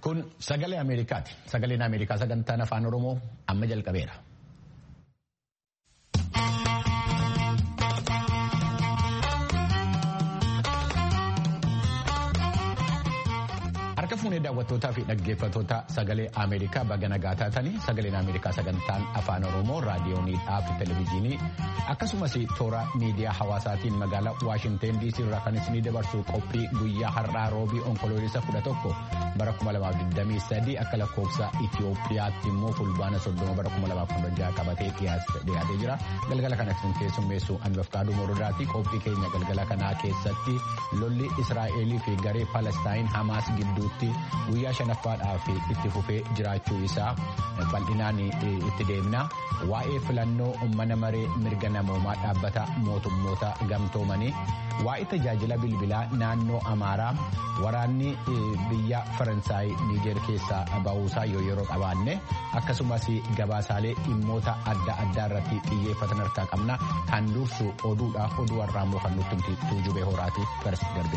Kun sagalee Ameerikaati. Sagaleen Ameerikaa sagantaan afaan Oromoo amma jalqabeera. Harka fuunee daawwattootaa fi dhaggeeffattoota sagalee Ameerikaa baga nagaa taatanii sagaleen Ameerikaa sagantaan afaan Oromoo raadiyooniidhaa fi televezyiinii akkasumas toora miidiyaa hawaasaatiin magaalaa Waashinteen DC irraa kan isinii dabarsu qophii guyyaa har'aa roobii onkoloolessa 11 bara 2023 akka lakkoofsa Itoophiyaatti immoo fulbaana 30 bara 2016 qabatee dhiyaatee jira. Galgala kana kan keessummeessu Anbafkaaduu Morodaati. Qophii keenya galgala kanaa keessatti lolli Israa'elii fi garee Palestaayin Hamaas gidduutti guyyaa shanaffaadhaaf itti fufee jiraachuu isaa bal'inaan itti deemna. Waa'ee filannoo mana maree mirga namoomaa dhaabbata mootummoota gamtoomanii waa'ee tajaajila bilbilaa naannoo Amaaraa waraanni biyya Faransaay Niijeer keessaa ba'uusaa yoo yeroo qabaanne akkasumas gabaasaalee dhimmoota adda addaa irratti xiyyeeffatan harkaa qabna kan dursu oduudha oduu har'aa immoo kan nutti tuujubee horaatiif garasitti darbe.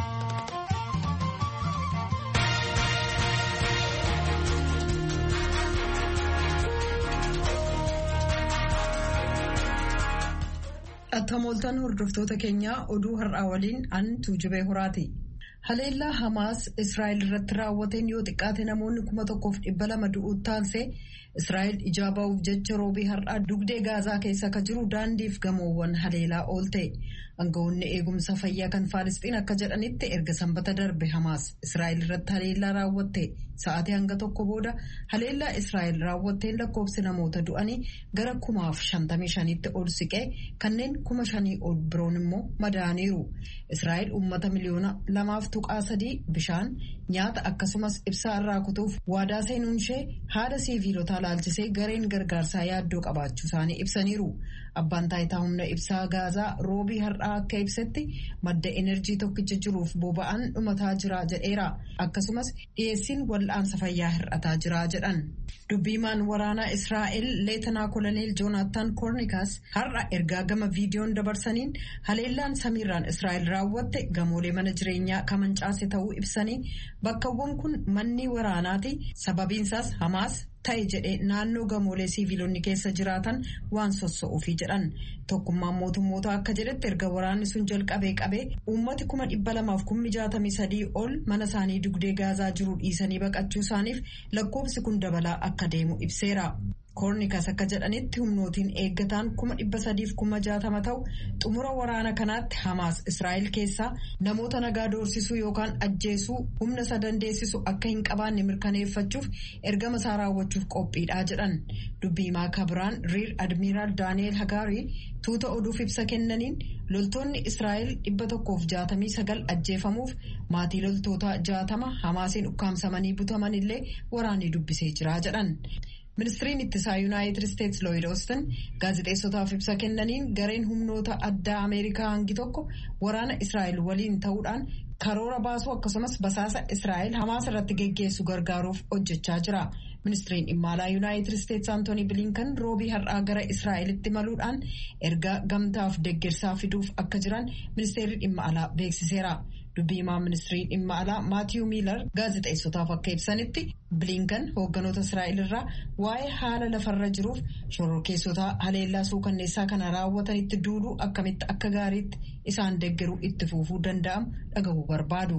Attamooltaan hordoftoota keenyaa oduu har'aa waliin an tuujubee horaati. Haleellaa Hamaas Israa'el irratti raawwateen yoo xiqqaate namoonni kuma tokkoof dhibba lama du'uutti taansee Israa'el ijaa ba'uuf jecha roobii har'aa dugdee gaazaa keessa akka jiru daandiif gamoowwan haleelaa oolte. Aangawoonni eegumsa fayyaa kan Faalisxiin akka jedhanitti erga sanbata darbe Hamaas Israa'el irratti haleellaa raawwatte sa'aatii hanga tokko booda haleellaa Israa'el raawwatteen lakkoofsi namoota du'anii gara kumaaf shantamii shaniitti ol siqee kanneen kuma shanii ol biroon immoo madaaniiru. Israa'el uummata miliyoona lamaaf tuqaa sadii bishaan nyaata akkasumas ibsaa irraa kutuuf waadaa seenuun ishee haala siiviilotaa laalchisee gareen gargaarsaa yaaddoo qabaachuu isaanii ibsaniiru. Abbaan taayitaa humna ibsaa gaazaa roobii har'aa akka ibsetti madda enerjii tokkicha jiruuf boba'aan dhumataa jira jedheera. Akkasumas dhiyeessiin wal'aansa fayyaa hir'ataa jira jedhan. Dubbiimaan waraanaa Israa'el Leetanaa Koloneel Joonaatan Koornikas har'a ergaa gama viidiyoon dabarsaniin haleellaan samiirraan Israa'el raawwatte gamoolee mana jireenyaa kamancaase ta'uu ibsanii bakkawwan kun manni waraanaati sababiinsaas Hamaas ta'e jedhee naannoo gamoolee siiviilonni keessa jiraatan waan sossa'uufi jedhan tokkummaan mootummoota akka jedhetti erga waraanni sun jalqabee qabee uummati kuma dhibba lamaaf kummi jaatamii sadii ol mana isaanii dugdee gaazaa jiru dhiisanii baqachuu isaaniif lakkoofsi kun dabalaa akka deemu ibseera. koornikas akka jedhanitti humnootiin eeggataan kuma dhibba sadiif kuma jaatama ta'u xumura waraana kanaatti hamaas israa'el keessaa namoota nagaa doorsisuu yookaan ajjeesuu humna isa dandeessisu akka hin qabaanne mirkaneeffachuuf ergama isaa raawwachuuf qophiidhaa jedhan dubbiimaa kabiraan riir admiiraal daani'eel hagaarii tuuta oduuf ibsa kennaniin loltoonni israa'el dhibba tokkoof jaatamii sagal ajjeefamuuf maatii loltoota jaatama hamaasiin ukkaamsamanii butaman illee waraanni dubbisee jira jedhan. ministiriin ittisaa yuunaayitid isteetsi looyid oostin gaazexeessotaaf ibsa kennaniin gareen humnoota addaa ameerikaa hangi tokko waraana israa'el waliin ta'uudhaan karoora baasuu akkasumas basaasa israa'el hamaas irratti geggeessu gargaaruuf hojjechaa jira ministiriin dhimma alaa yuunaayitid isteetsi antoonii biliinkan roobii har'aa gara israa'elitti maluudhaan erga gamtaaf deeggarsaa fiduuf akka jiran ministeerri dhimma alaa beeksiseera. dubbiimaa ministirii dhimma alaa maatiyuu miilar gaazexeessotaaf akka ibsanitti biliinkan hoogganoota israa'el irraa waa'ee haala lafarra jiruuf shororkeessota haleellaa suukanneessaa kana raawwatanitti duuluu akkamitti akka gaariitti isaan deeggaruu itti fufuu danda'amu dhagahuu barbaadu.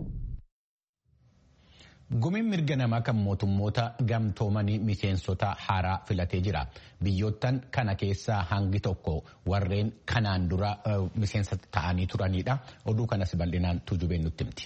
Gumiin mirga namaa kan mootummoota gamtoomanii miseensota haaraa filatee jira. Biyyoottan kana keessaa hangi tokko warreen kanaan dura miseensa ta'anii turanidha. Oduu kanas bal'inaan tujubeen nutti himti.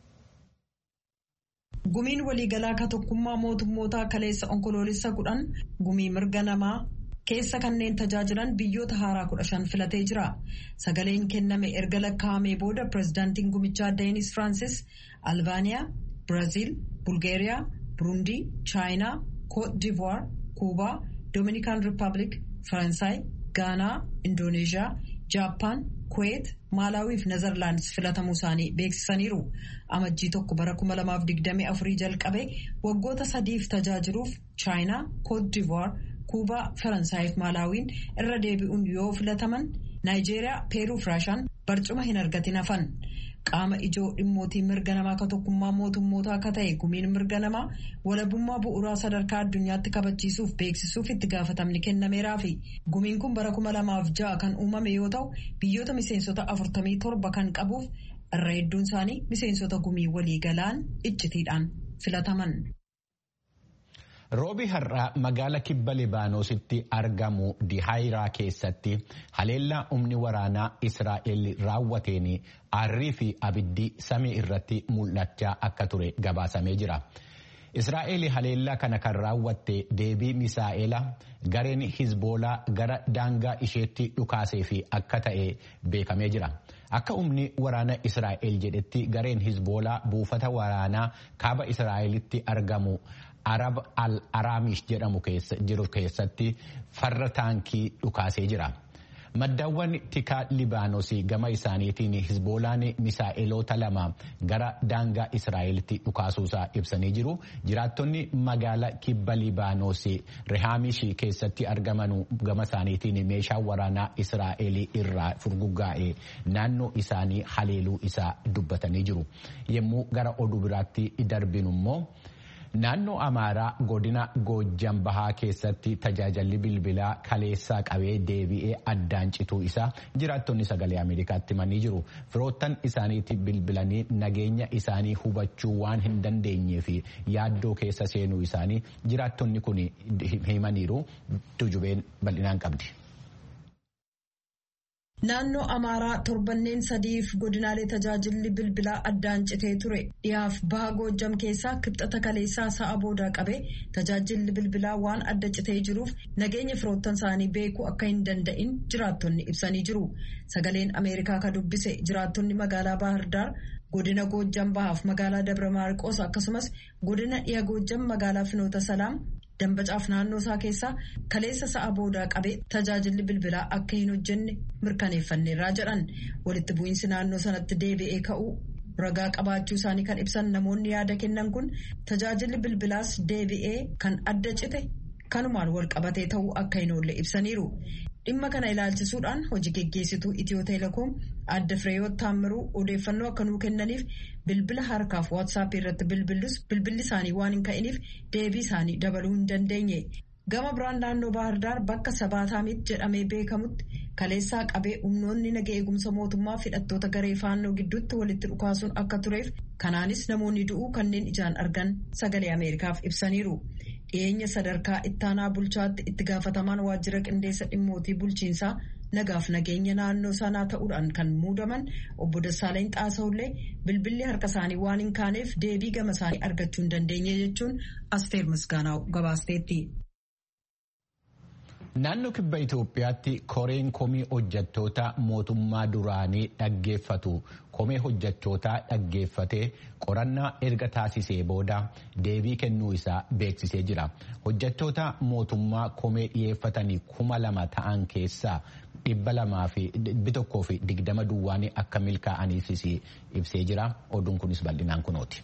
Gumiin waliigalaa ka tokkummaa mootummootaa kaleessa onkoloolessa kudhan gumii mirga namaa keessa kanneen tajaajilan biyyoota haaraa kudha shan filatee jira. Sagaleen kenname erga lakkaa'amee booda pirezidaantiin gumichaa Deenis Firaansis Albaaniyaa. Biraazil, Bulgaariyaa, Burundii, Chaayinaa, Koot Divuwaar, Kuubaa, Doominikaan Rippaabilik, Faransaay, Gaanaa, Indooneezhiyaa, Jaappaan, Kuweet, Maalaawii fi Nezerlaandis filatamuu isaanii beeksisaniiru. Amajjii tokko bara 2024 jalqabee waggoota sadiif tajaajiluuf Chaayinaa, Koot Divuwaar, Kuubaa, Faransaay fi Maalaawiin irra deebi'uun yoo filataman Naayijeeriyaa, Peeruu fi Raashaan barcuma hin argatin hafan. qaama ijoo dhimmootii mirga namaa akka tokkummaa mootummootaa akka ta'e gumiin mirga namaa walabummaa bu'uuraa sadarkaa addunyaatti kabachiisuuf beeksisuuf itti gaafatamni kennameeraa fi gumiin kun bara kuma lamaaf ja'a kan uumame yoo ta'u biyyoota miseensota afurtamii torba kan qabuuf irra hedduun isaanii miseensota gumii waliigalaan iccitiidhaan filataman. Roobi har'aa magaala kibba Libaanoositti argamu Dihaayiraa keessatti haleellaa humni waraanaa Israa'el raawwateen aarrii fi abiddi samii irratti mul'achaa akka ture gabaasamee jira. Israa'el haleellaa kana kan raawwatte deebii misaa'ela gareen Hizboolaa gara daangaa isheetti dhukaasee fi akka ta'e beekamee jira. Akka humni waraana Israa'el jedhetti gareen Hizboolaa buufata waraanaa kaaba Israa'elitti argamu. arab al araamish jedhamu jiru keessatti farra taankii dhukaasee jira. Maddaawwan tikaa Libaanosii gama isaaniitiin Hizboolaan misaa'eloota lama gara daangaa Israa'elitti dhukaasuusaa ibsanii jiru. Jiraattonni magaala kibba Libaanosii Rehaamish keessatti argaman gama isaaniitiin meeshaa waraanaa Israa'el irraa furguggaa'e naannoo isaanii haleeluu isaa dubbatanii jiru. Yommuu gara oduu biraatti darbinu immoo. Naannoo Amaaraa godina Goojjan Bahaa keessatti tajaajilli bilbilaa kaleessaa qabee deebi'ee addaan cituu isaa jiraattonni sagalee Ameerikaatti himanii jiru. Firoottan isaaniitti bilbilanii nageenya isaanii hubachuu waan hin dandeenyee fi yaaddoo keessa seenuu isaanii jiraattonni kun himaniiru tujubeen bal'inaan qabdi. Naannoo Amaaraa torbanneen sadiif godinaalee tajaajilli bilbilaa addaan citee ture dhiyaaf baha goojjam keessaa kibxata kaleessaa sa'a boodaa qabee tajaajilli bilbilaa waan adda citee jiruuf nageenya firoottan isaanii beekuu akka hin danda'in jiraattonni ibsanii jiru. Sagaleen Ameerikaa ka dubbise jiraattonni magaalaa Baahirdaar godina goojjam bahaaf magaalaa Dabra Maarqoos akkasumas godina dhiya goojjam magaalaa Finoota Salaam. Dambacaaf naannoo isaa keessaa kaleessa sa'a boodaa qabee tajaajilli bilbilaa akka hin hojjenne mirkaneeffanneerraa jedhan walitti bu'iinsi naannoo sanatti deebi'ee ka'uu ragaa qabaachuu isaanii kan ibsan namoonni yaada kennan kun tajaajilli bilbilaas deebi'ee kan adda cite kanumaan wal qabatee ta'uu akka hin oolle ibsaniiru. Dhimma kana ilaalchisuudhaan hojii geggeessituu Itiyoo Teleekoom adda Fireeyoot Taammiruu odeeffannoo akka nuu kennaniif bilbila harkaaf waatsaappii irratti bilbillus bilbilli isaanii waan hin ka'iniif deebii isaanii dabaluu hin dandeenye. Gama biraan naannoo Baahirdaar bakka Sabaataamitti jedhamee beekamutti kaleessaa qabee humnoonni naga eegumsa mootummaa hidhattoota garee faannoo gidduutti walitti dhukaasuun akka tureef kanaanis namoonni du'uu kanneen ijaan argan sagalee Ameerikaaf ibsaniiru. dhiyeenya sadarkaa ittaanaa bulchaatti itti gaafatamaan waajjira qindeessa dhimmootii bulchiinsaa nagaaf nageenya naannoo sanaa ta'uudhaan kan muudaman obbo Dassaaleen Xaasawullee bilbilli harka isaanii waan hin kaaneef deebii gama isaanii argachuu hin dandeenye jechuun Asteer Misgaanaa gabaasteetti. Naannoo kibba Itoophiyaatti koreen komii hojjettoota mootummaa duraanii dhaggeeffatu komee hojjettootaa dhaggeeffatee qorannaa erga taasisee booda deebii kennuu isaa beeksisee jira. Hojjettoota mootummaa komee dhiyeeffatanii kuma lama ta'an keessaa dhibba lamaa fi dhibbi tokkoo fi digdama duwwaanii akka milkaa'aniifis ibsee jira. Oduun kunis bal'inaan kunooti.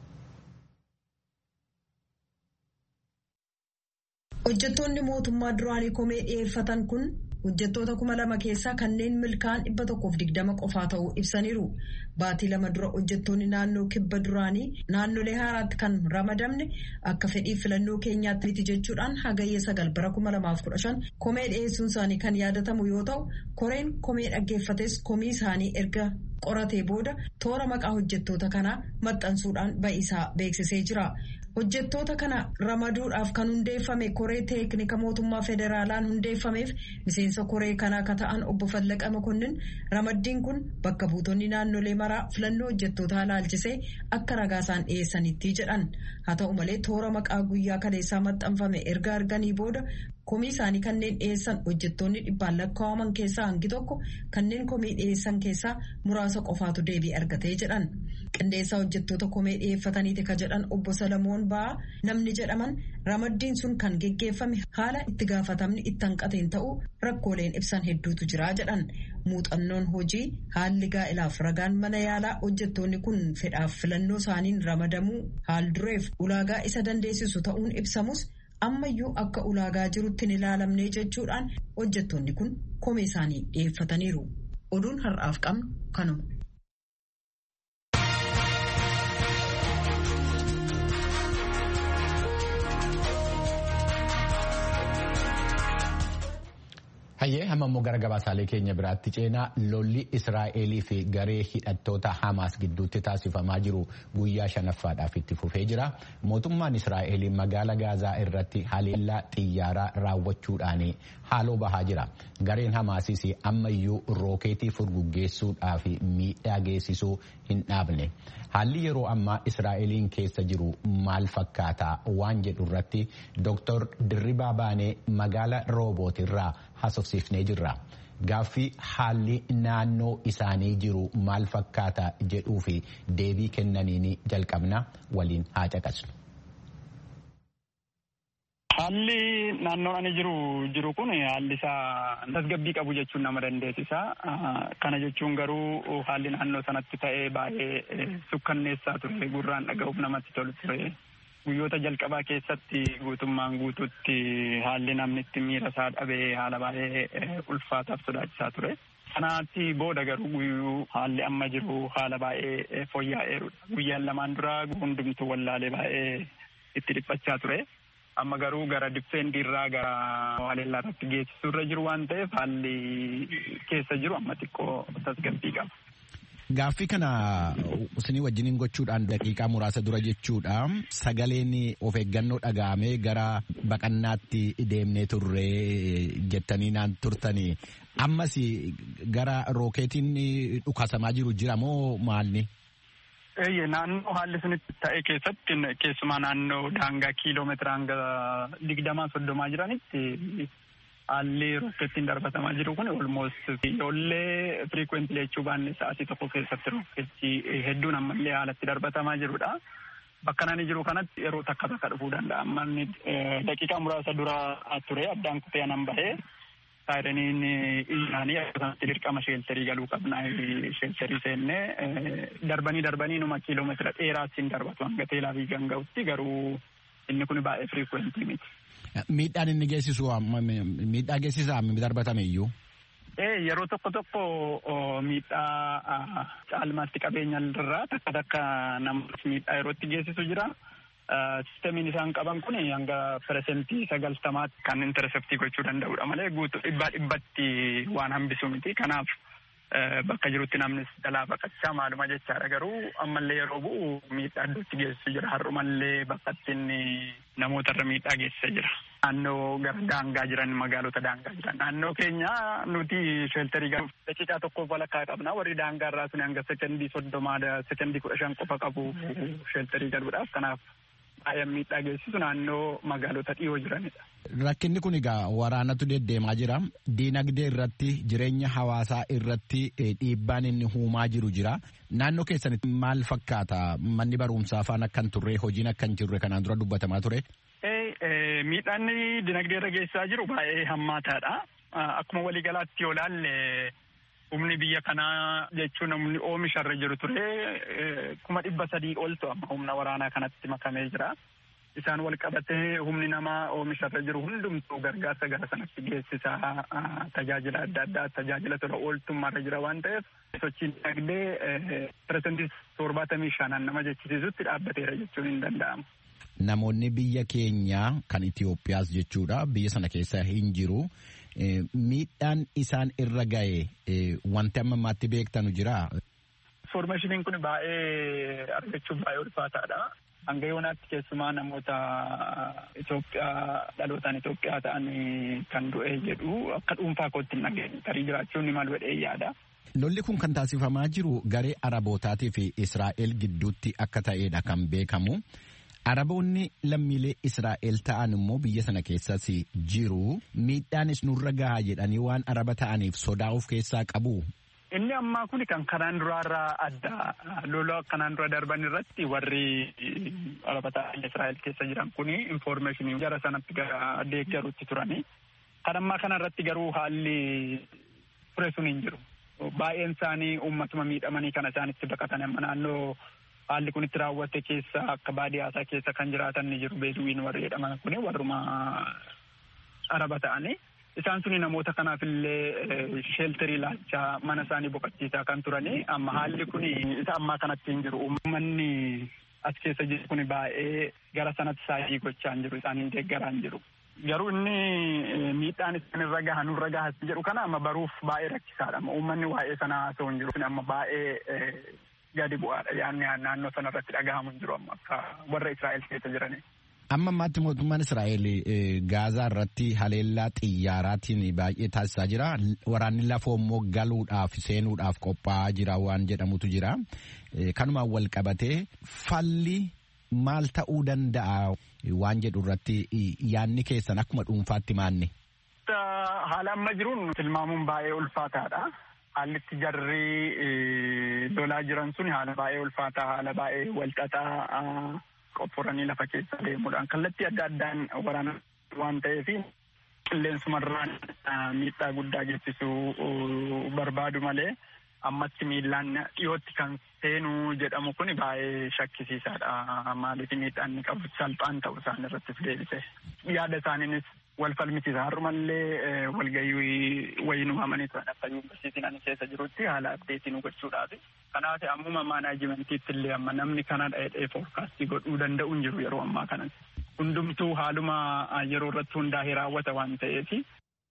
Hojjettoonni mootummaa duraanii komee dhiyeeffatan kun hojjettoota kuma lama keessaa kanneen milkaan dhibba tokkoof digdama qofaa ta'uu ibsaniiru. Baatii lama dura hojjettoonni naannoo kibba duraanii naannolee haaraatti kan ramadamne akka fedhii filannoo keenyaatti miti jechuudhaan hagayya sagal bara kuma lamaaf kudha shan komee dhiyeessuun isaanii kan yaadatamu yoo ta'u koreen komee dhaggeeffates komii isaanii erga qoratee booda toora maqaa hojjettoota kanaa maxxansuudhaan ba'isaa beeksisee jira. Hojjettoota kana ramaduudhaaf kan hundeeffame koree teeknika mootummaa federaalaan hundeeffameef miseensa koree kanaa akka ta'an obbo Fallaqa Makonnin ramaddiin kun bakka buutonni naannolee maraa filannoo hojjettootaa ilaalchisee akka ragaa isaan dhiyeessanitti jedhan. Haa ta'u malee toora maqaa guyyaa kaleessaa maxxanfame erga arganii booda komii isaanii kanneen dhiyeessan hojjettoonni dhibbaan lakkaa'aman keessaa hangi tokko kanneen komii dhiyeessan keessaa muraasa qofaatu deebii argatee jedhan. Qindeessaa hojjettoota komee dhiyeeffataniiti ka jedhan obbo Salamoon Ba'aa namni jedhaman ramaddiin sun kan geggeeffame haala itti gaafatamni itti hanqateen ta'uu rakkooleen ibsan hedduutu jira jedhan. Muuxannoon hojii haalli gaa'ilaaf ragaan mana yaalaa hojjettoonni kun fedhaaf filannoo isaaniin ramadamuu haal dureef ulaagaa isa dandeessisu ta'uun ibsamus ammayyuu akka ulaagaa jirutti hin ilaalamne jechuudhaan hojjettoonni kun komee isaanii dhiyeeffataniiru. Oduun har'aaf qabnu kanuma. Hayyee hamma immoo gara gabaasaalee keenya biraatti ceenaa lolli Israa'elii fi garee hidhattoota Hamaas gidduutti taasifamaa jiru guyyaa shanaffaadhaaf itti fufee jira. Mootummaan Israa'el magaala Gaazaa irratti haleellaa xiyyaaraa raawwachuudhaan haaloo bahaa jira. Gareen Hamaasis ammayyuu rookeetii furguggeessuudhaaf miidhaa geessisuu hin dhaabne. Haalli yeroo ammaa Israa'eliin keessa jiru maal fakkaata waan jedhu irratti Dr. Dirribaa Baanee magaala Rooboot irraa haasofsiifnee jirra. Gaaffii haalli naannoo isaanii jiru maal fakkaata jedhuu fi deebii kennaniin jalqabna waliin haa caqasnu. Haalli naannoon ani jiru jiru kun haalli isaa tasgabbii qabu jechuun nama dandeessisa. Kana jechuun garuu haalli naannoo sanatti ta'ee baay'ee sukkanneessaa ture gurraan dhaga'uuf namatti tolu ture. Guyyoota jalqabaa keessatti guutummaan guutuutti haalli namni itti miira isaa dhabee haala baay'ee ulfaataaf sodaachisaa ture. Kanaatti booda garuu guyyuu haalli amma jiru haala baay'ee fooyya'eerudha. Guyyaan lamaan dura hundumtuu wallaalee baay'ee itti dhiphachaa ture. amma garuu gara difeendi irraa gara haleellaa irratti geessisuu irra jiru waan ta'eef haalli keessa jiru amma xiqqoo tasgabbii qaba. Gaaffii kana isinii wajjiniin gochuudhaan daqiiqaa muraasa dura jechuudha. Sagaleen of eeggannoo dhaga'amee gara baqannaatti deemnee turre jettanii naan turtanii. Ammas gara rookeetiin dhukaasamaa jiru jira moo maalni? Eeyyee naannoo haalli sunitti ta'e keessatti keessumaa naannoo daangaa kiiloomeetira hanga digdamaa soddomaa jiranitti haalli rokkeettiin darbatamaa jiru kun olmoost ijoollee firiikwentilii jechuu baanne sa'aatii tokko keessatti rokkeetti hedduun ammallee haalatti darbatamaa jirudha. Bakka nani jiru kanatti yeroo takka takka dhufuu danda'a. Ammanni daqiiqaa muraasa dura ture addaan kutee anan bahee saayiraniin isaanii akkasumatti dirqama sheeltarii galuu qabna sheeltarii seennee darbanii darbanii numa kiiloomeetira dheeraas hin darbatu hanga teelaa fi ganga'utti garuu inni kun baay'ee firiikwentii miti. Miidhaan inni geessisu miidhaa geessisaa darbatame iyyuu. Ee yeroo tokko tokko miidhaa caalmaatti qabeenya irraa takka takka namoota miidhaa yerootti geessisu jira. Sisteemiin isaan qaban kun hanga peresentii sagaltamaatti kan interseptii gochuu danda'udha malee guutuu dhibbaa dhibbatti waan hambisu miti. Kanaaf bakka jirutti namnis jalaa baqachaa maaluma jechaadha garuu ammallee yeroo bu'u miidhaa iddootti geessisu jira. Har'umallee bakka ittiin namoota irra miidhaa geessisaa jira. Naannoo gara daangaa jiran magaalota daangaa jiran naannoo keenya nuti sheeltarii galuuf daqiiqaa tokkoof walakkaa qabna warri daangaa irraa sun hanga sekendii soddomaa sekendii kudha shan qofa qabu sheeltarii galuudhaaf kanaaf baay'ee miidhaa geessisu naannoo magaalota dhiyoo jiranidha. Rakkinni kun egaa waraanatu deddeemaa jira. Diinagdee irratti jireenya hawaasaa irratti dhiibbaan inni uumaa jiru jira. Naannoo keessanitti maal fakkaata? Manni barumsaa afaan akkan turre hojiin akkan jirre kanaan dura dubbatamaa ture. Miidhaan dinagdee irra geessaa jiru baay'ee hammaataadha. Akkuma waliigalaatti yoo ilaalle humni biyya kanaa jechuun humni oomisha irra jiru ture kuma dhibba sadii oltu amma humna waraanaa kanatti makamee jira. Isaan wal qabatee humni namaa oomisha irra jiru hundumtuu gargaarsa gara sanatti geessisaa tajaajila adda addaa tajaajila tola ooltummaa irra jira waan ta'eef sochiin dinagdee piresentii torbaatamii shanaan nama jechisiisutti dhaabbateera jechuun hin danda'amu. Namoonni biyya keenya kan Itoophiyaas jechuudha biyya sana keessa hin jiru. Miidhaan isaan irra ga'e wanti amma ammaatti beektanu jira. Informaashiniin kun baay'ee argachuuf baay'ee ulfaataadha. Hanga yoonaatti keessumaa namoota Itoophiyaa dhalootaan Itoophiyaa ta'an kan du'e jedhu akka dhuunfaa kootti hin dhageenye tarii jiraachuun ni malu jedhee yaada. Lolli kun kan taasifamaa jiru garee Arabootaatii fi Israa'el gidduutti akka ta'edha kan beekamu. Araboonni lammiilee Israa'el ta'an immoo biyya sana keessas jiru. Miidhaanis nurra gahaa jedhanii waan araba ta'aniif sodaa of keessaa qabu. Inni ammaa kun kan kanaan duraarraa adda lola kanaan dura darban irratti warri araba ta'an Israa'el keessa jiran kun infoormeeshinii gara sanatti gara deeggaruutti turani. Kan ammaa kana irratti garuu haalli ture sun hin jiru. Baay'een isaanii uummatuma miidhamanii kana isaanitti baqatan amma naannoo haalli kun itti raawwate keessa akka baadiyyaa keessa kan jiraatan ni jiru beeduwiin warri jedhaman kun warruma araba ta'anii isaan suni namoota kanaaf illee sheeltarii laachaa mana isaanii boqochiisaa kan turanii amma haalli kun isa ammaa kanatti hin jiru uummanni as keessa jiru kun baay'ee gara sanatti saayii gochaa hin jiru isaan hin deeggaraa hin jiru. Garuu inni miidhaan isaan irra gahan nurra gahas jedhu kana amma baruuf baay'ee rakkisaadha. Uummanni waa'ee sanaa haasa'u hin jiru. Amma baay'ee gadi bu'aadha. Yaanni naannoo sana irratti dhagahamu hin jiru amma akka warra Israa'el keessa jiranii. Amma ammaatti mootummaan Israa'el Gaazaa irratti haleellaa xiyyaaraatiin baay'ee taasisaa jira. Waraanni lafoo immoo galuudhaaf seenuudhaaf qophaa'aa jira waan jedhamutu jira. Kanumaan wal qabatee falli maal ta'uu danda'a waan jedhu irratti yaanni keessan akkuma dhuunfaatti maanni. Haala amma jiruun tilmaamuun baay'ee ulfaataadha. Haalli itti jarri lolaa jiran sun haala baay'ee ulfaataa haala baay'ee walxaxaa qophooranii lafa keessa deemuudhaan kallattii adda addaan waraana waan ta'eef qilleensumarraan miidhaa guddaa geessisuu barbaadu malee ammatti miillaan dhiyootti kan seenuu jedhamu kun baay'ee shakkisiisaadha. Maaliif miidhaan inni qabu salphaan ta'u isaan irrattis deebise. Yaada isaaniinis wal falmisiisa. Har'umallee walgahii wayii uumamanii turan akka yuunivarsiitiin ani keessa jirutti haala abdeetii nu gochuudhaaf. Kanaaf ammuma maanaajimentiitti illee amma namni kana dha'ee foorkaastii godhuu danda'u hin jiru yeroo ammaa kanas. Hundumtuu haaluma yeroo irratti hundaa'ee raawwata waan ta'eef.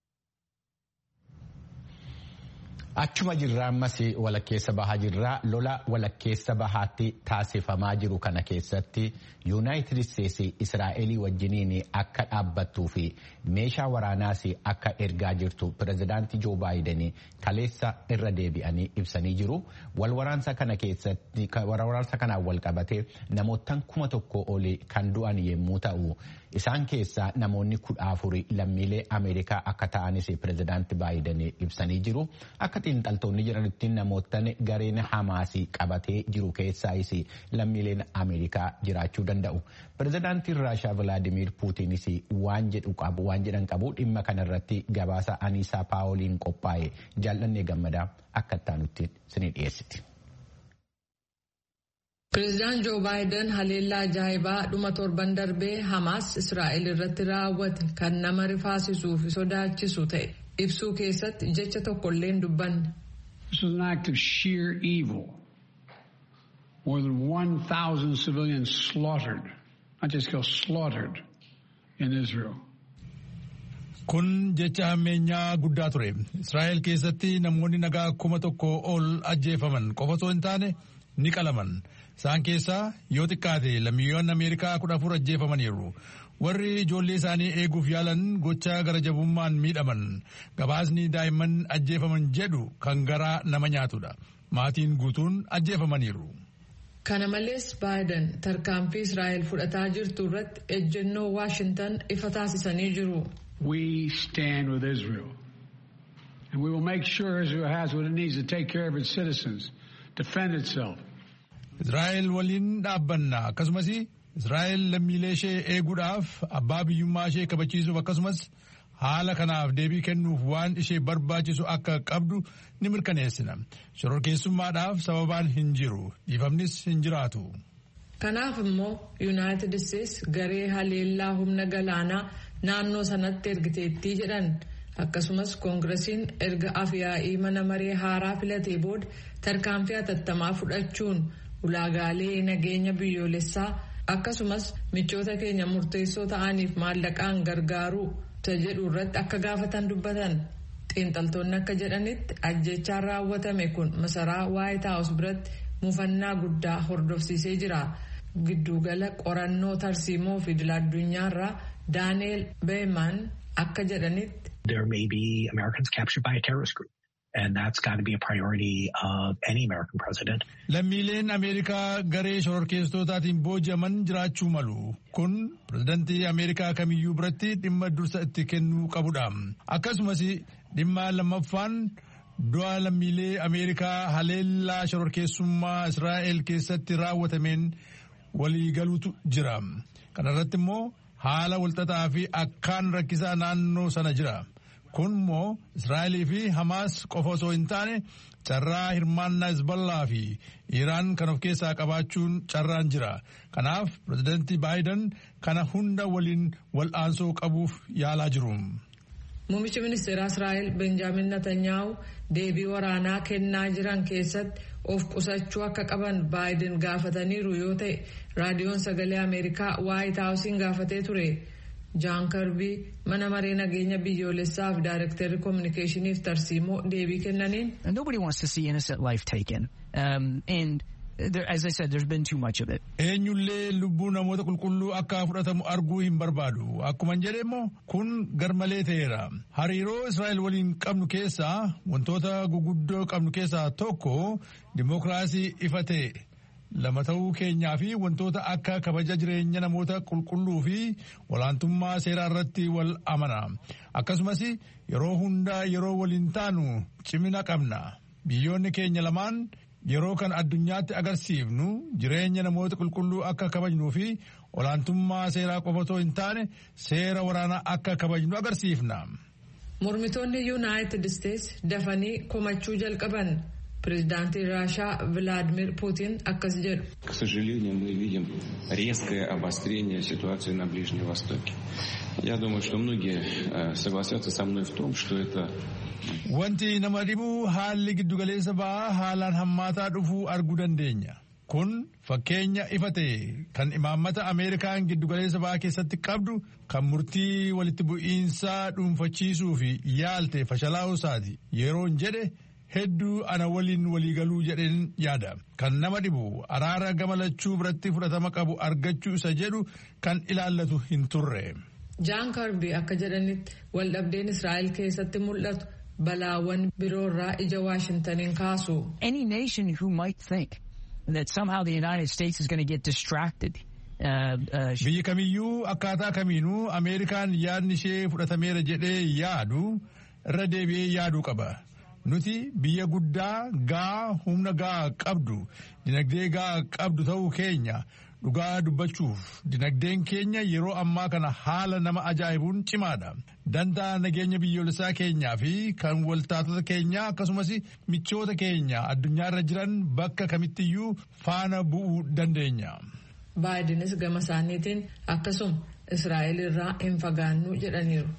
Achuma jirraa ammas walakkeessa bahaa jirraa lola walakkeessa bahaatti taasifamaa jiru kana keessatti yuunaayitid isteetsi israa'elii wajjiniin akka dhaabbattuu fi meeshaa waraanaas akka ergaa jirtu pirezidaantii joo baayiden kaleessa irra deebi'anii ibsanii jiru walwaraansa kana keessatti walwaraansa kanaan wal qabatee namoottan kuma tokko olii kan du'an yommuu ta'u isaan keessaa namoonni kudha afuri lammiilee ameerikaa akka ta'anis pirezidaantii baayiden ibsanii jiru akka xiinxaltoonni jedhanitti namoottan gareen hamaasii qabatee jiru keessaayis lammiileen ameerikaa jiraachuu danda'u. Pirezidaantiin Raashaa Vilaadimiir Puutiinis waan jedhu qabu waan jedhan qabu dhimma kanarratti gabaasa Aniisaa Paawoliin qophaa'e jaallannee gammadaa akka ittaanutti sinii dhiyeessiti. Pireezidaant Joo Baayiden haleellaa ajaa'ibaa dhuma torban darbee Hamaas Israa'el irratti raawwate kan nama rifaasisuu fi sodaachisu ta'e ibsuu keessatti jecha tokkollee hin dubbanne. This was an act of sheer evil. More than 1,000 civilians slaughtered, not just killed, slaughtered in Israel. Kun jecha hammeenyaa guddaa ture. Israa'el keessatti namoonni nagaa kuma tokko ol ajjeefaman qofa osoo hin taane ni qalaman. Isaan keessaa yoo xiqqaate lammiiwwan Ameerikaa kudha afur ajjeefamaniiru. Warri ijoollee isaanii eeguuf yaalan gocha gara jabummaan miidhaman. Gabaasni daa'imman ajjeefaman jedhu kan garaa nama nyaatudha. Maatiin guutuun ajjeefamaniiru. Kana malees Baayiden tarkaanfii Israa'el fudhataa jirtu irratti ejjennoo Waashintan ifa taasisanii jiru. We stand with Israel. And we will make sure Israel has what it needs to take care of its citizens, defend itself. Israa'el waliin dhaabbanna akkasumas Israa'el lammiilee ishee eeguudhaaf abbaa biyyummaa ishee kabachiisuuf akkasumas haala kanaaf deebii kennuuf waan ishee barbaachisu akka qabdu ni mirkaneessina. Shororkeessummaadhaaf sababaan hin jiru. Dhiifamnis hin jiraatu. Kanaaf immoo Yuunaayitid Isteets garee haleellaa humna galaanaa naannoo sanatti ergiteettii jedhan. Akkasumas koongiresiin erga afyaa'ii mana maree haaraa filatee booda tarkaanfii hatattamaa fudhachuun ulaagaalee nageenya biyyoolessaa akkasumas michoota keenya murteessoo ta'aniif maallaqaan gargaaruu jedhu irratti akka gaafatan dubbatan xiinxaltoonni akka jedhanitti ajjechaan raawwatame kun masaraa waayit haawus biratti mufannaa guddaa hordofsiisee jira giddugala qorannoo tarsiimoo fi idil-addunyaarraa daaneel beeman akka jedhanitti. There may be Americans captured by a terrorist group. And that's got to be a priority of any American president. Lammiileen Ameerikaa garee shororkeessitootaatiin booji'aman jiraachuu malu. Kun pirezidantii Ameerikaa kamiyyuu biratti dhimma dursa itti kennuu qabudha. Akkasumas dhimma lammaffaan du'a lammiilee Ameerikaa haleellaa shororkeessummaa Israa'el keessatti raawwatameen waliigaluutu jira. Kana irratti immoo haala walxaxaa fi akkaan rakkisaa naannoo sana jira. Kun immoo Israa'elii fi Hamaas qofa osoo hin taane carraa hirmaannaa Hizballaa fi Iraan kan of keessaa qabaachuun carraan jira. Kanaaf pirezidaantii Baayiden kana hunda waliin wal'aansoo qabuuf yaalaa jiru. Muummichi ministeeraa Israa'el Benjaamin Netanyaahu deebii waraanaa kennaa jiran keessatti of qusachuu akka qaban Baayiden gaafataniiru yoo ta'e raadiyoon sagalee Ameerikaa Waayit Haawusiin gaafatee ture. jaan karbii mana maree nageenya biyyoolessaaf daayirektarri koominikeeshiniif tarsiimoo deebii kennaniin. Nobody wants to see innocent life taken. Um, and there, as I said, there's been too much of it. Eenyullee lubbuu namoota qulqulluu akka fudhatamu arguu hin barbaadu. Akkuman jedhe immoo kun garmalee ta'eera. Hariiroo Israa'el waliin qabnu keessaa wantoota guguddoo qabnu keessaa tokko dimokiraasii ifa ta'e. lama ta'uu keenyaa fi wantoota akka kabaja jireenya namoota qulqulluu fi olaantummaa seeraa irratti wal amana akkasumas yeroo hundaa yeroo waliin taanu cimina qabna biyyoonni keenya lamaan yeroo kan addunyaatti agarsiifnu jireenya namoota qulqulluu akka kabajnuu fi olaantummaa seeraa qofa otoo hin taane seera waraanaa akka kabajnu agarsiifna. mormitoonni yuunaayitid isteetsi dafanii komachuu jalqaban. Президенты Раша Владимир Путин акkas jedhu. К сожалению, мы видим резкое обострение ситуации на Ближнем Востоке. Я думаю, что многие согласятся со мной в том, что это Wanti nama dhibu haalli giddugaleessa ba'aa haalaan hammaataa dhufuu arguu dandeenya. Kun fakkeenya ifa ta'e kan imaammata Ameerikaan giddugaleessa ba'aa keessatti qabdu kan murtii walitti bu'iinsaa dhuunfachiisuu fi yaalte fashalaa'uu isaati. Yeroon jedhe hedduu ana waliin waliigaluu jedheen yaada. Kan nama dhibu araara gamalachuu biratti fudhatama qabu argachuu isa jedhu kan ilaallatu hin turre. Jaan Karbii akka jedhanitti waldhabdeen Israa'el keessatti mul'atu balaawwan biroorraa ija Waashintaniin kaasu. Any nation who might think that somehow the United States is going to get distracted. Biyyi kamiyyuu akkaataa kamiinuu Ameerikaan yaadni ishee fudhatameera jedhee yaadu irra deebi'ee yaaduu qaba. Nuti biyya guddaa gaa humna gaa qabdu dinagdee gaa qabdu ta'uu keenya dhugaa dubbachuuf dinagdeen keenya yeroo ammaa kana haala nama ajaa'ibuun cimaadha. Dantaa nageenya biyyoolessaa keenyaa fi kan waltaatota keenyaa akkasumas michoota keenya addunyaarra jiran bakka kamittiyyuu faana bu'uu dandeenya. Baayidenis gama isaaniitiin akkasuma Israa'el irraa hin fagaannu jedhaniiru.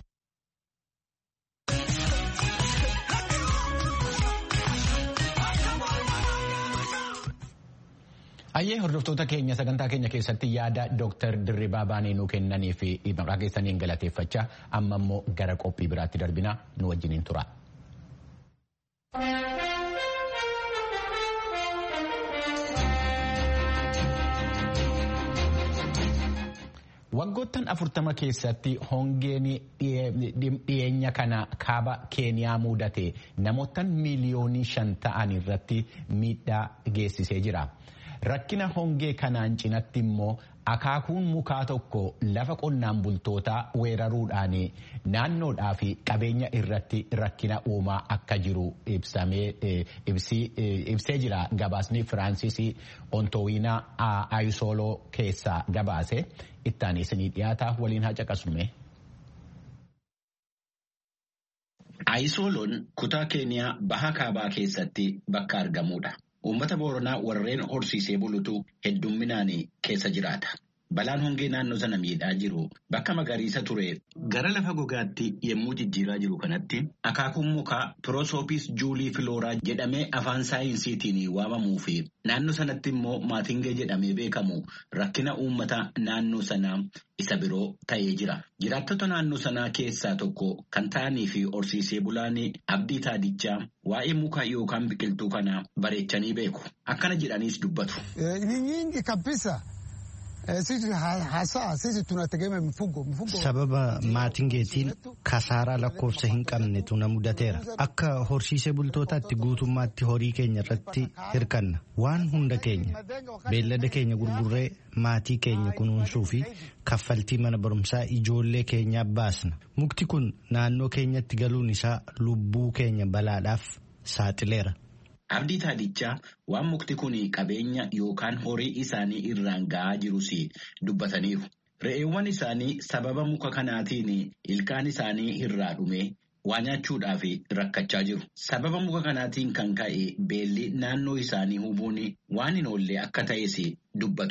Ayyee hordoftoota keenya sagantaa keenya keessatti yaada Dooktar Dirribaa Baanee nuu kennanii fi maqaa keessaniin galateeffachaa amma immoo gara qophii biraatti darbinaa nu wajjiniin tura. Waggoottan afurtama keessatti hongeen dhiyeenya kana kaaba keeniyaa mudate namoota miiliyoonii shan ta'an irratti miidhaa geessisee jira. Rakkina hongee kanaan cinatti immoo akaakuun mukaa tokko lafa qonnaan bultootaa weeraruudhaan naannoodhaa fi qabeenya irratti rakkina uumaa akka jiru ibsee jira. Gabaasni Firaansis Ontoowiinaa Ayisooloo keessaa gabaase ittaan isinii dhiyaataa waliin haa caqasume. Ayisooloon kutaa keeniyaa baha kaabaa keessatti bakka argamudha. Uummata Booranaa warreen horsiisee bulutu heddumminaan keessa jiraata. Balaan hongee naannoo sana miidhaa jiru bakka magariisa ture gara lafa gogaatti yommuu jijjiiraa jiru kanatti akaakuun mukaa piroosoopis juulii filooraa jedhamee afaan saayinsiitiin waamamuu fi naannoo sanatti immoo maatingee jedhamee beekamu rakkina uummata naannoo sanaa isa biroo ta'ee jira. Jiraattota naannoo sanaa keessaa tokko kan ta'anii fi horsiisee bulaan abdii taadichaa waa'ee mukaa yookaan biqiltuu kanaa bareechanii beeku. Akkana jedhaniis dubbatu. Sababa maatingeetiin kasaaraa lakkoofsa hin qabnetu na mudateera. Akka horsiisee bultootaatti guutummaatti horii keenya irratti hirkanna. Waan hunda keenya beellada keenya gurgurree maatii keenya kunuunsuu fi kaffaltii mana barumsaa ijoollee keenyaaf baasna. Mukti kun naannoo keenyatti galuun isaa lubbuu keenya balaadhaaf saaxileera. Abdii taadichaa waan mukti kun qabeenya yookaan horii isaanii irraan ga'aa jirus dubbataniiru. Re'eewwan isaanii sababa muka kanaatiin ilkaan isaanii irraa dhume waa nyaachuudhaaf rakkachaa jiru. Sababa muka kanaatiin kan ka'e beelli naannoo isaanii hubuun waan hin oolle akka ta'es dubbatu.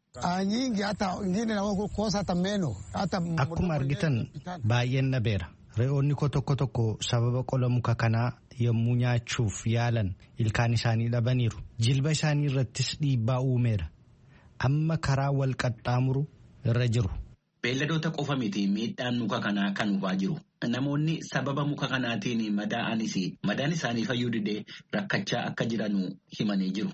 Akkuma argitan baay'een dhabeera. Re'oonni koo tokko tokko sababa qola muka kanaa yommuu nyaachuuf yaalan ilkaan isaanii dhabaniiru. Jilba isaanii irrattis dhiibbaa uumeera. Amma karaa wal qaxxaamuru irra jiru. Beelladoota qofa miti miidhaan muka kanaa kan hubaa jiru. Namoonni sababa muka kanaatiin madaa'anis madaan isaanii fayyuu didee rakkachaa akka jiran himanii jiru.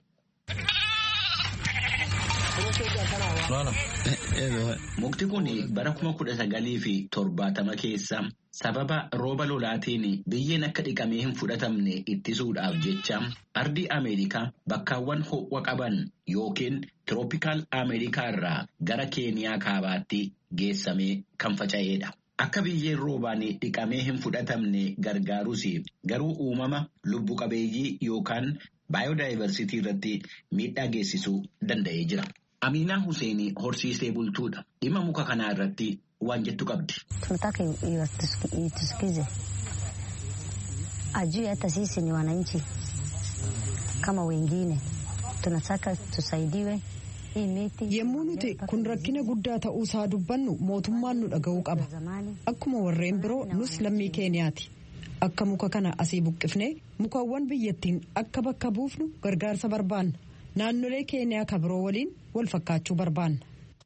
Mukti kun bara kuma kudha sagalii fi torbaatama keessa sababa rooba lolaatiin biyyeen akka dhiqamee hin fudhatamne ittisuudhaaf jecha ardii Ameerikaa bakkaawwan ho'a qaban yookiin tirooppikaal Ameerikaa irraa gara Keeniyaa kaabaatti geessamee kan faca'edha. Akka biyyeen roobaan dhiqamee hin fudhatamne gargaarus garuu uumama lubbu qabeeyyii yookaan baayodaayivarsitii irratti miidhaa geessisuu danda'ee jira. Aminaa Hussein horsiisee bultuudha. Dhimma muka kanaa irratti waan jettu qabdi. Tunataka itusikize, ajui hata sisi ni wananchi kama wengine, tunataka tusaidiwe. Yemmuu nuti kun rakkina guddaa ta'uu isaa dubbannu mootummaan nu dhaga'uu qaba. Akkuma warreen biroo nus lammii keeniyaati. Akka muka kana asii buqqifnee mukawwan biyyattiin akka bakka buufnu gargaarsa barbaanna. Naannolee keeniyaa ka biroo waliin wal fakkaachuu barbaanna.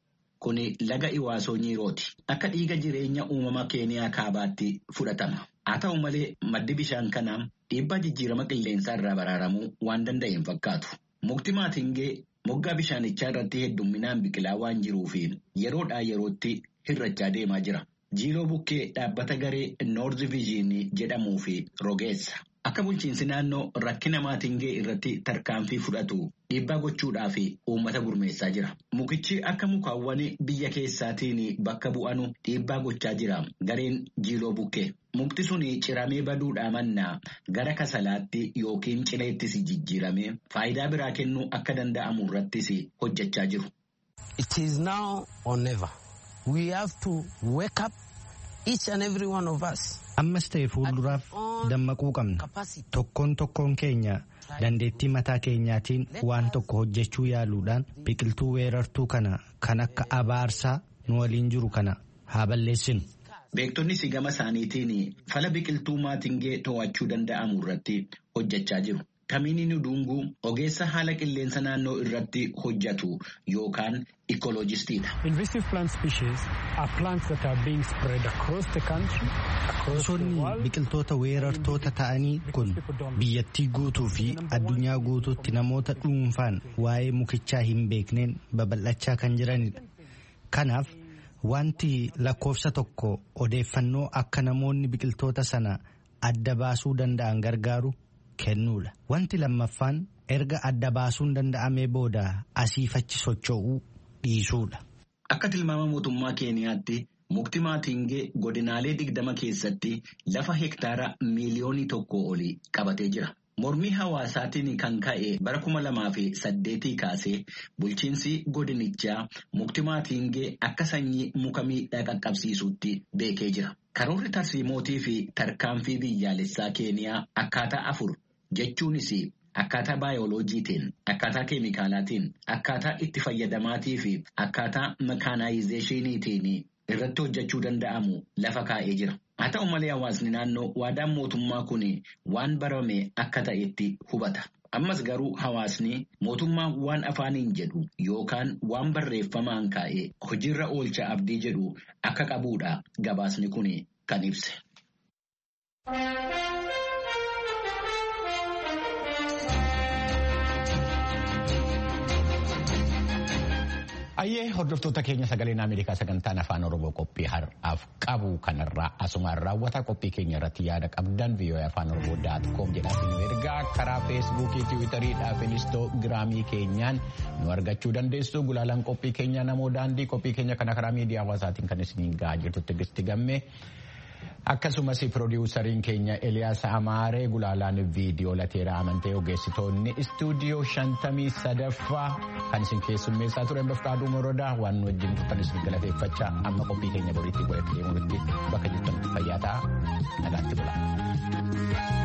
Kuni laga Iwaasoo Nyiirooti. Akka dhiiga jireenya uumama keeniyaa kaabaatti fudhatama. Haa ta'u malee maddi bishaan kanaa dhiibbaa jijjiirama qilleensaa irraa baraaramuu waan danda'e hin fakkaatu. Mukti maatingee moggaa bishaanichaa irratti heddumminaan biqilaa waan jiruuf yeroodhaa yerootti hirrachaa deemaa jira. Jiiloo bukkee dhaabbata garee Noorz Viizhinii jedhamuu fi rogeessa. Akka bulchiinsi naannoo rakkina maatingee irratti tarkaanfii fudhatu dhiibbaa gochuudhaaf uummata gurmeessaa jira. Mukichi akka mukaawwan biyya keessaatiin bakka bu'anu dhiibbaa gochaa jira gareen jiiloo bukkee. Mukti sun ciramee baduudhaa mannaa gara kasalaatti yookiin cileettis jijjiiramee faayidaa biraa kennuu akka danda'amu irrattis hojjechaa jiru. It is now or never. We have to wake up each and every one of us. Ammas ta'e fuulduraaf dammaquu qabna. Tokkoon tokkoon keenya dandeettii mataa keenyaatiin waan tokko hojjechuu yaaluudhaan biqiltuu weerartuu kana kan akka abaarsaa nu waliin jiru kana haa balleessinu. Beektonnis gama isaaniitiin fala biqiltuu maatingee to'achuu danda'amu irratti hojjechaa jiru. Kamiin Nudunguu ogeessa haala qilleensa naannoo irratti hojjetu yookaan ikolojistiidha. Invasive plant species are plants that are being spread across the country. Gosoonni biqiltoota weerartoota ta'anii kun biyyattii guutuu fi addunyaa guutuutti namoota dhuunfaan waa'ee mukichaa hin beekneen babal'achaa kan jiranidha. Kanaaf wanti lakkoofsa tokko odeeffannoo akka namoonni biqiltoota sana adda baasuu danda'an gargaaru kennuudha. Wanti lammaffaan erga adda baasuun danda'amee booda asiifachi socho'uu dhiisuudha. Akka tilmaama mootummaa Keeniyaatti mukti maatingee godinaalee digdama keessatti lafa hektaara miiliyoonii tokko olii qabatee jira. Mormii hawaasaatiin kan ka'e bara kuma lamaa fi saddeetii kaasee bulchiinsi godinichaa mukti maatingee akka sanyii muka miidhaa qaqqabsiisutti beekee jira. Karoorri tarsiimootii fi tarkaanfii biyyaalessaa Keeniyaa akkaataa afur jechuunis akkaataa baayoloojiitiin, akkaataa keemikaalaatiin, akkaataa itti fayyadamaatii fi akkaataa mekaanaayizeeshiniitiin irratti hojjechuu danda'amu lafa kaa'ee jira. Haa ta'u malee hawaasni naannoo waadaan mootummaa kun waan barame akka ta'etti hubata. Ammas garuu hawaasni mootummaa waan afaaniin jedhu yookaan waan barreeffamaan kaa'ee hojiirra oolcha abdii jedhu akka qabuudha gabaasni kun kan ibse. Ayyee hordoftoota keenya sagaleen Ameerikaa sagantaan afaan Oromoo qophii har'aaf qabu kanarraa asumaan raawwata qophii keenya irratti yaada qabdan vii'oo'ee afaan Oromoo daat koom jedhaatiin nu ergaa karaa feesbuukii tiwiitarii fi inistoogiraamii keenyaan nu argachuu dandeessu gulaalaan qophii keenya namoo daandii qophii keenya kana karaa miidiyaa hawaasaatiin kan isiniin gahaa jirtu Tigisti gamme. Akkasumas piroodiwusariin keenya Eliyaas Amaaree gulaalaan viidiyoo lateeraa amantee ogeessitoonni istuudiyoo shantamii sadaffaa kan isin keessummeessaa turan bafqaaduu morodaa waan nu wajjin turtan isin galateeffachaa amma qophii keenya boriitti godhatti deemuutti bakka jirtan fayyaa ta'a nagaatti bula.